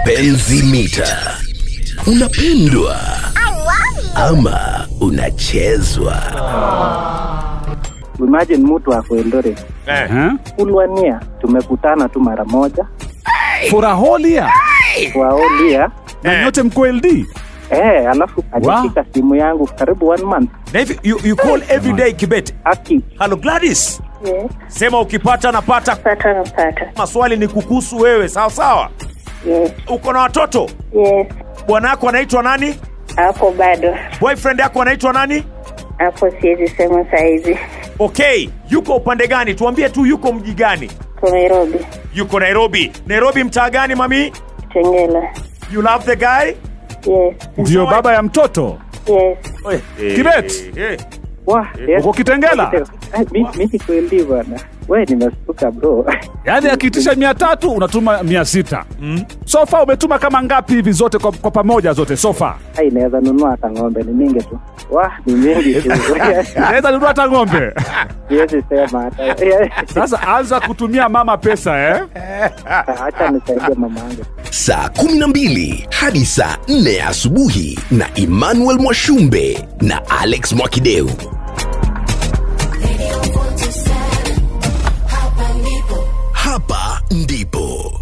Mapenzi mita. Unapendwa ama unachezwa? Imagine mtu ako Eldoret Eh. Eh? kulwania, tumekutana tu mara moja furaholia waolia na Eh. nyote mko ld eh, alafu alishika simu yangu karibu one month Na hivi you, you call every day Kibet. aki Hello Gladys. Yes, Sema ukipata napata. pata napata. Maswali ni kukuhusu wewe, sawa sawa. Yes, Uko na watoto? yes. Bwana yako anaitwa nani? Hapo bado, Boyfriend yako anaitwa nani? hapo siwezi sema saizi. Okay, yuko upande gani? Tuambie tu yuko mji gani? Ko Nairobi, Yuko Nairobi. Nairobi mtaa gani mami? Tengela. You love the guy? Yes, ndio baba ya mtoto yes. Kibet. Eh, wa yes. uko kitengela Eh, mi- mi niko LD bwana we nimestuka bro yaani akiitisha mia tatu unatuma mia sita mm. sofa umetuma kama ngapi hivi zote kwa, kwa pamoja zote sofa ai naweza nunua hata ng'ombe ni mingi tu wa ni mingi tu naweza nunua hata ng'ombe siwezi sema hata sasa anza kutumia mama pesa eh? hacha nisaidie mama yangu Saa 12 hadi saa 4 asubuhi na Emmanuel Mwashumbe na Alex Mwakideu. Hapa ndipo